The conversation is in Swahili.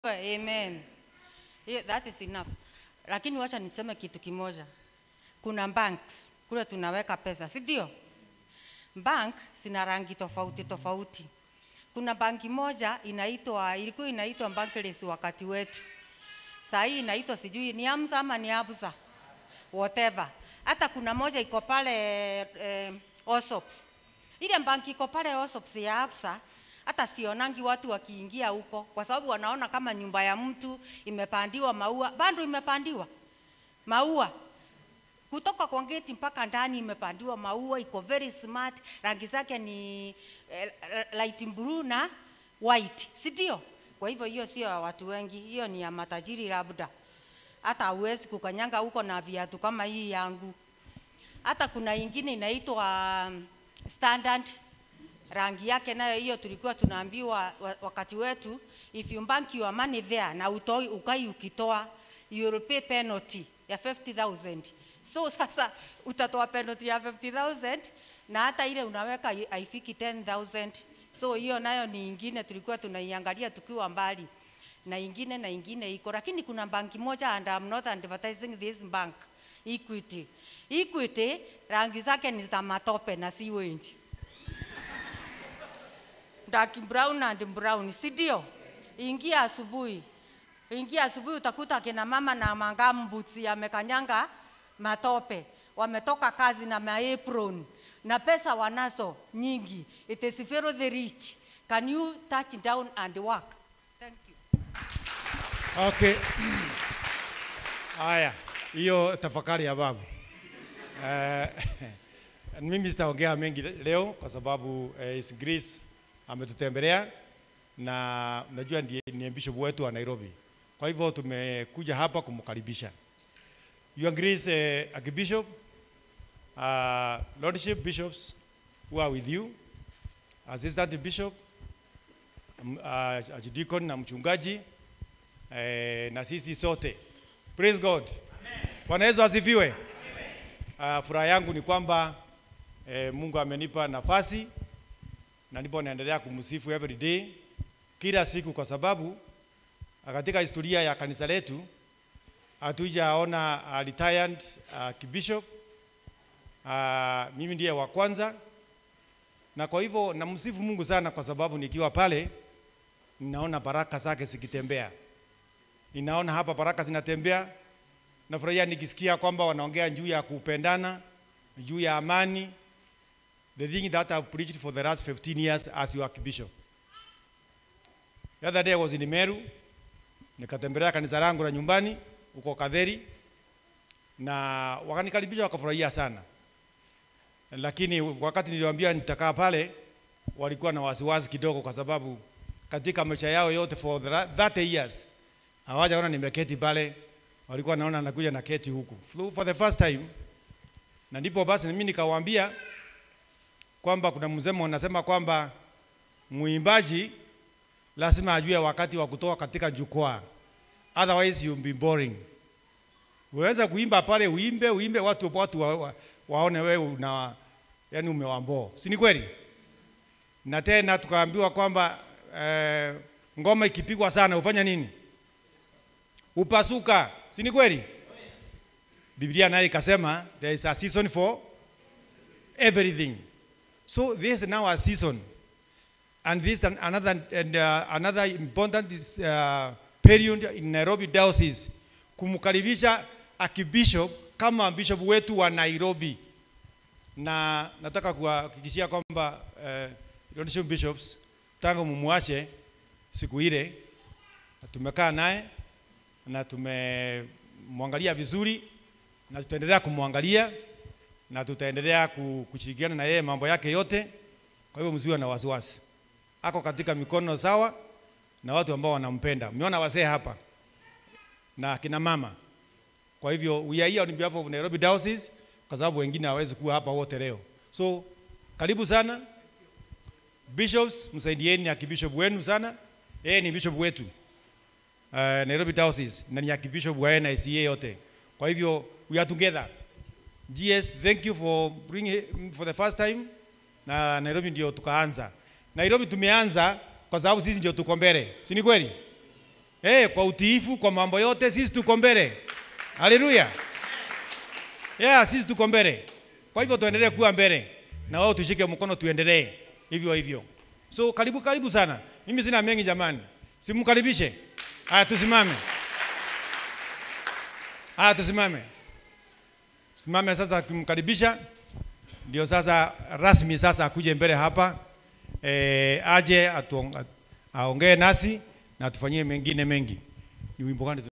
Amen. Yeah, that is enough. Lakini wacha niseme kitu kimoja. Kuna banks kule tunaweka pesa, si ndio? Bank zina rangi tofauti tofauti. Kuna banki moja inaitwa ilikuwa inaitwa Barclays wakati wetu. Saa hii inaitwa sijui ni Amsa ama ni Absa. Whatever. Hata kuna moja iko pale eh, Osops. Ile banki iko pale Osops ya Absa hata sionangi watu wakiingia huko kwa sababu wanaona kama nyumba ya mtu imepandiwa maua, bado imepandiwa maua kutoka kwa geti mpaka ndani imepandiwa maua, iko very smart. Rangi zake ni eh, light blue na white, si ndio? Kwa hivyo hiyo sio ya watu wengi, hiyo ni ya matajiri labda. Hata hauwezi kukanyanga huko na viatu kama hii yangu. Hata kuna ingine inaitwa um, standard rangi yake nayo hiyo tulikuwa tunaambiwa wa- wakati wetu if you bank your money there na utoi ukai ukitoa you will pay penalty ya 50000 so sasa utatoa penalty ya 50000 na hata ile unaweka hai- haifiki 10000 so hiyo nayo ni ingine tulikuwa tunaiangalia tukiwa mbali na ingine na ingine iko lakini kuna banki moja and I'm not advertising this bank Equity Equity rangi zake ni za matope na si wengi dark brown and brown, si ndio? Ingia asubuhi, ingia asubuhi, utakuta akina mama na mangambuti yamekanyanga matope, wametoka kazi na maapron na pesa wanazo nyingi. It is very rich. Can you touch down and work? Thank you. Okay. Haya, hiyo tafakari ya babu. Eh, mimi sitaongea mengi leo kwa sababu eh, His Grace ametutembelea na najua ndiye ni bishop wetu wa Nairobi. Kwa hivyo tumekuja hapa kumkaribisha. Your Grace eh, Archbishop, uh, Lordship Bishops who are with you, Assistant Bishop, m- uh, Archdeacon na mchungaji eh, na sisi sote. Praise God. Bwana Yesu asifiwe. Uh, furaha yangu ni kwamba eh, Mungu amenipa nafasi na ndipo naendelea kumsifu every day kila siku, kwa sababu ah, katika historia ya kanisa letu hatujaona uh, retired uh, kibishop uh, mimi ndiye wa kwanza, na kwa hivyo namsifu Mungu sana, kwa sababu nikiwa pale ninaona baraka zake zikitembea ninaona hapa baraka zinatembea. Nafurahia nikisikia kwamba wanaongea juu ya kupendana, juu ya amani, the thing that I've preached for the last 15 years as your archbishop. The other day I was in Meru, nikatembelea kanisa langu la nyumbani huko Kadheri, na wakanikaribisha wakafurahia sana, lakini wakati niliwaambia nitakaa pale, walikuwa na wasiwasi kidogo, kwa sababu katika maisha yao yote for the la- 30 years hawajaona nimeketi pale, walikuwa naona nakuja na keti huku Flu- for the first time. Na ndipo basi mimi nikawaambia kwamba kuna msemo unasema kwamba mwimbaji lazima ajue wakati wa kutoka katika jukwaa, otherwise you'll be boring. Unaweza kuimba pale, uimbe uimbe, watu watu wa, wa, waone wewe una yani umewamboo, si ni kweli? Na tena tukaambiwa kwamba eh, ngoma ikipigwa sana ufanya nini? upasuka, si ni kweli? Biblia naye ikasema there is a season for everything. So this is now a season. And this an, another and uh, another important is, uh, period in Nairobi Diocese kumkaribisha akibishop kama bishop wetu wa Nairobi, na nataka kuhakikishia kwamba uh, Lordship bishops tangu mumwache siku ile tumekaa naye na tumemwangalia vizuri na tutaendelea kumwangalia na tutaendelea ku- kushirikiana na yeye mambo yake yote. Kwa hivyo msiwe na wasiwasi, ako katika mikono sawa na watu ambao wanampenda. Mmeona wazee hapa na kina mama. Kwa hivyo we are here on behalf of Nairobi Diocese, kwa sababu wengine hawezi kuwa hapa wote leo. So karibu sana bishops, msaidieni akibishop wenu sana. Yeye ni bishop wetu uh, Nairobi Diocese na ni archbishop wa NICA yote. Kwa hivyo we are together. GS, thank you for bringing for the first time. Na Nairobi ndio tukaanza. Nairobi tumeanza kwa sababu sisi ndio tuko mbele, si ni kweli? eh, kwa utiifu, kwa mambo yote, sisi tuko mbele. Haleluya! Yeah, sisi tuko mbele. Kwa hivyo tuendelee kuwa mbele na wao tushike mkono, tuendelee hivyo hivyo. So karibu karibu sana. Mimi sina mengi jamani, simkaribishe. Haya, tusimame. Haya, tusimame. Simame sasa, kumkaribisha ndio sasa rasmi sasa akuje mbele hapa e, aje atuong- aongee nasi na atufanyie mengine mengi. Ni wimbo gani? tu-